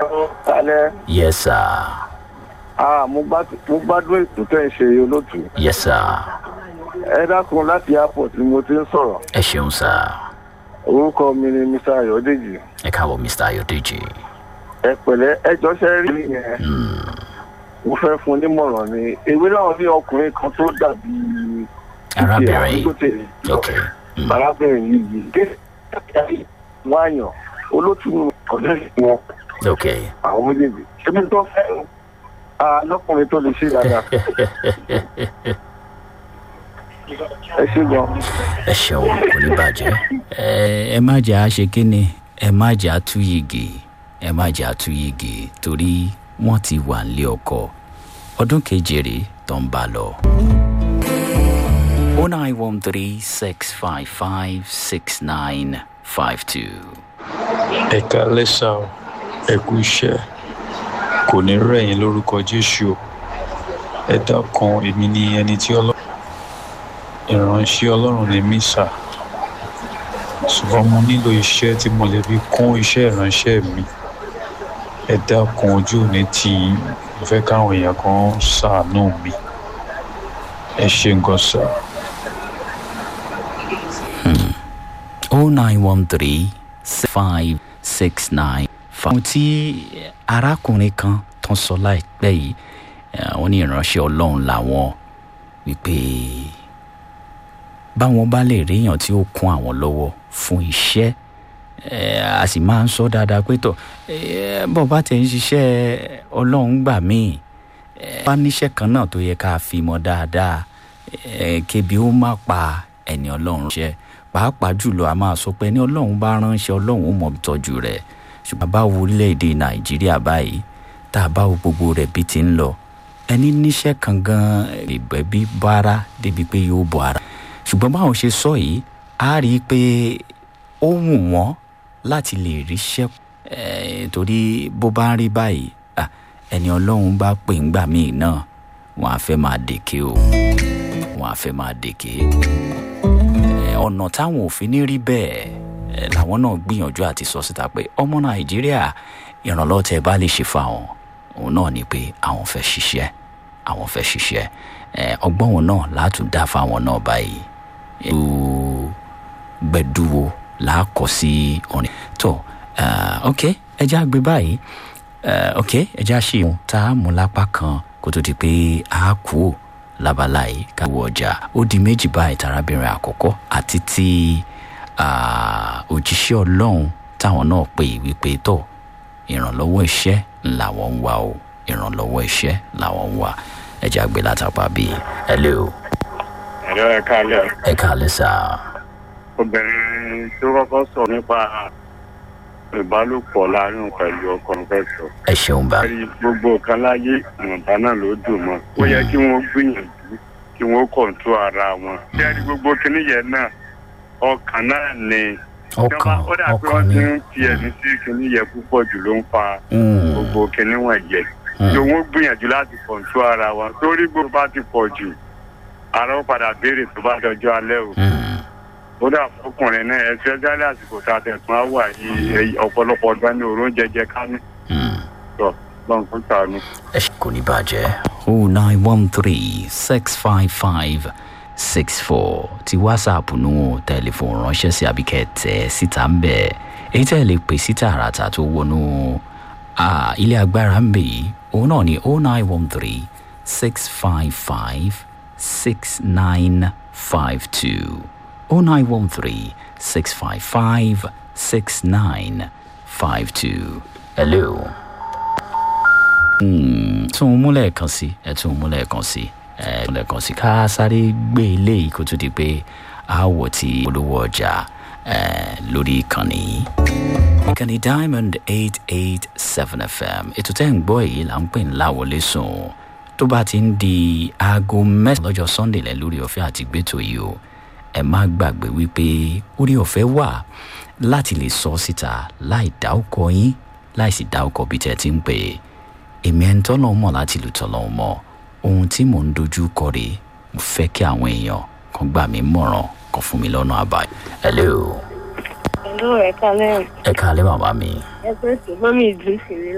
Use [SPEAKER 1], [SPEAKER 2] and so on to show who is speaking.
[SPEAKER 1] alẹ́
[SPEAKER 2] yes sir
[SPEAKER 1] ah mo gbá- mo gbádùn ètò tẹ́ ẹ ṣe olóòtú
[SPEAKER 2] yes sir
[SPEAKER 1] ẹ dákun láti airport ni mo ti ń sọ̀rọ̀
[SPEAKER 2] ẹ ṣeun sir
[SPEAKER 1] orúkọ mi ni mr ayọ̀dèjì
[SPEAKER 2] ẹ káàbọ̀ mr ayodeji
[SPEAKER 1] ẹ pẹ̀lẹ́ ẹjọ́ ṣe rí yẹn mo fẹ́ fún un nímọ̀ràn ni èwe náà ní ọkùnrin kan tó dàbí
[SPEAKER 2] arábìnrin
[SPEAKER 1] tó tẹ̀lé
[SPEAKER 2] ok mm.
[SPEAKER 1] arábìnrin yìí gé wọ́n àyàn olóòtú ọ̀dọ́ wọn
[SPEAKER 2] ok
[SPEAKER 1] àwọn méjèèjì ṣébí tó fẹ́ lọ́kùnrin tó lè ṣe dáadáa ẹ ṣe gan.
[SPEAKER 2] ẹ ṣeun kò ní bàjẹ́ ẹ ẹ má jẹ́ àṣe kínni ẹ má jẹ́ àtúyìgì ẹ má jẹ́ àtúyìgì torí wọ́n ti wà nílé ọkọ ọdún keje rèé tó ń bá lọ. o nine one three six five five six nine five two.
[SPEAKER 3] ẹ kálẹ́ sá o ẹ kú iṣẹ́ kò ní rẹ̀yìn lórúkọ jésù o ẹ dákun èmi ni ẹni tí ọlọ́run ìránṣẹ́ ọlọ́run lè mí sà ṣùgbọ́n mo nílò iṣẹ́ tí mo lè fi kún iṣẹ́ ìránṣẹ́ mi ẹ dákun ojú òní tì í mo fẹ́ káwọn èèyàn kan ṣàánú mi ẹ ṣe nǹkan sà.
[SPEAKER 2] o nine one three five six nine five. ohun tí arákùnrin kan tó ń sọ láìpẹ́ yìí eh, wọ́n ní ìránṣẹ́ ọlọ́run làwọn wípé báwọn bá lè ríyàn tí ó kún àwọn lọ́wọ́ fún iṣẹ́ eh, a sì máa ń sọ dáadáa pé tọ̀ eh, bọ́ bá tẹ̀ ń ṣiṣẹ́ ọlọ́run gbà míì eh, bá níṣẹ́ kan náà tó yẹ ká fi mọ́ dáadáa eh, kébi ó má pa ẹni ọlọ́run ṣe pàápàá jùlọ a máa sọ pé ẹni ọlọ́run bá ránṣẹ́ ọlọ́run ó mọ̀ tọ́jú rẹ̀ ṣùgbọ́n bá wo orílẹ̀-èdè nàìjíríà báyìí tá a bá wo gbogbo rẹ̀ bí ti ń lọ ẹni níṣẹ́ kan gan ìbẹ́ bí bára débi pé yóò bọ̀ ara ṣùgbọ́n báwọn ṣe sọ yìí a rí i pé ó wù wọ́n láti lè ríṣẹ́ eh, torí bó bá ń rí báyìí ah, ẹni ọlọ́run bá pè ń gbà míì náà wọ́n á fẹ́ máa dèké o wọ́n á fẹ́ máa dèké Eh, ọ̀nà táwọn òfin ní rí bẹ́ẹ̀ eh, làwọn náà gbìyànjú àti sọ síta pé ọmọ nàìjíríà ìrànlọ́wọ́ tẹ bá lè ṣe fáwọn òun náà ni pé àwọn fẹ́ ṣiṣẹ́ àwọn fẹ́ ṣiṣẹ́ Eh, ọgbọ́n wọn náà látún dá fáwọn náà báyìí ìlú gbẹdúwo làákọ sí orin tó eh, ok ẹjẹ àgbẹ báyìí eh, ok ẹjẹ àṣìwọn tá a mú lápá kan kó tó di pé a kú ò labala yìí ká wọ ọjà ó di méjì báyìí tarábìnrin àkọ́kọ́ àti ti ah, òjíṣẹ́ ọlọ́run táwọn náà pè wípé tọ̀ ìrànlọ́wọ́ iṣẹ́ làwọn ń wá o ìrànlọ́wọ́ iṣẹ́ làwọn ń wá ẹjẹ àgbẹ látàpá bíi hello
[SPEAKER 4] ẹ̀rọ ẹ̀ka alẹ́
[SPEAKER 2] ẹ káàlẹ́ sá
[SPEAKER 4] obìnrin tó kọ́kọ́ sọ nípa ìbálòpọ̀ láàrin pẹ̀lú ọkọ fẹ́ sọ.
[SPEAKER 2] ẹ ṣeun bá
[SPEAKER 4] ẹ̀rí gbogbo nǹkan láyé ìwọ̀nba náà ló dùn mọ́ ó yẹ kí wọ́n gbìyànjú kí wọ́n kọ̀ǹtó ara wọn. ṣé ẹ̀rí gbogbo kinní yẹn náà ọkàn náà ni.
[SPEAKER 2] ọkàn
[SPEAKER 4] ó dà pé
[SPEAKER 2] ọkàn
[SPEAKER 4] wọ́n
[SPEAKER 2] ni
[SPEAKER 4] ti ń fi ẹ̀mí sí kinní yẹn púpọ̀ jù ló ń fa
[SPEAKER 2] Mm,
[SPEAKER 4] gbogbo kinní wọ̀nyẹn.
[SPEAKER 2] mm.
[SPEAKER 4] so wọ́n gbìyànjú láti kọ̀ǹtó ara wọn torí gbogbo bá ti pọ̀ jù ara ó padà béèrè tó bá dọjọ́ alẹ́ o
[SPEAKER 2] Mm.
[SPEAKER 4] ó dà fọkùnrin náà ẹsẹ jálẹ àsìkò tá a tẹsán á wà yìí èyí ọ̀pọ̀lọpọ̀ ọgbà ní òórùn jẹjẹ kánú
[SPEAKER 2] Mm.
[SPEAKER 4] tọ lọ́n fún sànù.
[SPEAKER 2] ẹ ṣe kò ní bàjẹ́ o nine one three six five five six four ti whatsapp nù o tẹlifóònù ránṣẹ́ sí àbíkẹ́ tẹ̀ síta ń bẹ̀ èyí tẹ̀ lè pè síta àràtà tó wọnú ah, ilé agbára ń bẹ̀ yìí òun náà ni o nine one three six five five six nine five two o nine one three six five five six nine five two hello tún un múlẹ̀ kan sí ẹ tún un múlẹ̀ kan sí ẹ múlẹ̀ kan sí ká sáré gbé ilé yìí kó tó di pé àwọ̀ ti olówó ọjà ẹ lórí ìkànnì yìí. ìkànnì diamond eight eight seven fm ètò tẹ́ ń gbọ́ èyí là ń pè ní láwọlé sùn tó bá ti ń di aago mẹ́sàn-án lọ́jọ́ sunday lẹ́ lórí ọ̀fẹ́ àti gbẹ́tò yìí o ẹ má gbàgbé wípé orí ọ̀fẹ́ wà láti lè sọ síta láì dá ọkọ yín láì sì dá ọkọ bí tẹ́ ti ń pè é èmi ẹni tọ́lọ́ mọ̀ láti lù tọ́lọ́ mọ̀ ohun tí mò ń dojú kọ rèé mo fẹ́ kí àwọn èèyàn kan gbà mí mọ̀ràn kan fún mi lọ́nà àbáyọ. hello
[SPEAKER 5] Hello, ẹ̀ka lẹ́yìn.
[SPEAKER 2] ẹ káalẹ́ bàbá mi
[SPEAKER 5] Ẹ pé sùn, mọ́mí ìdílé sì rí